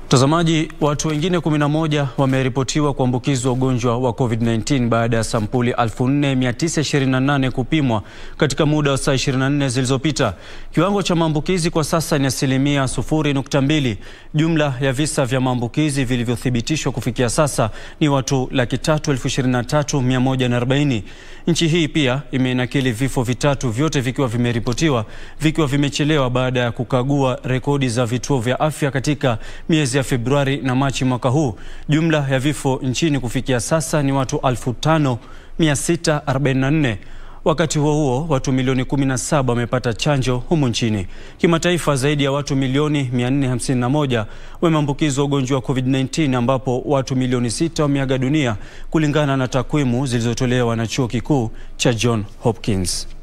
Mtazamaji, watu wengine 11 wameripotiwa kuambukizwa ugonjwa wa COVID-19 baada ya sampuli 4928 kupimwa katika muda wa saa 24 zilizopita. Kiwango cha maambukizi kwa sasa ni asilimia 0.2. Jumla ya visa vya maambukizi vilivyothibitishwa kufikia sasa ni watu laki tatu elfu ishirini na tatu mia moja na arobaini. Nchi hii pia imeinakili vifo vitatu, vyote vikiwa vimeripotiwa vikiwa vimechelewa baada ya kukagua rekodi za vituo vya afya katika miezi ya Februari na Machi mwaka huu. Jumla ya vifo nchini kufikia sasa ni watu 5644. Wakati huo huo, watu milioni 17 wamepata chanjo humu nchini. Kimataifa, zaidi ya watu milioni 451 wameambukizwa ugonjwa wa COVID-19 ambapo watu milioni 6 wameaga dunia kulingana na takwimu zilizotolewa na Chuo Kikuu cha John Hopkins.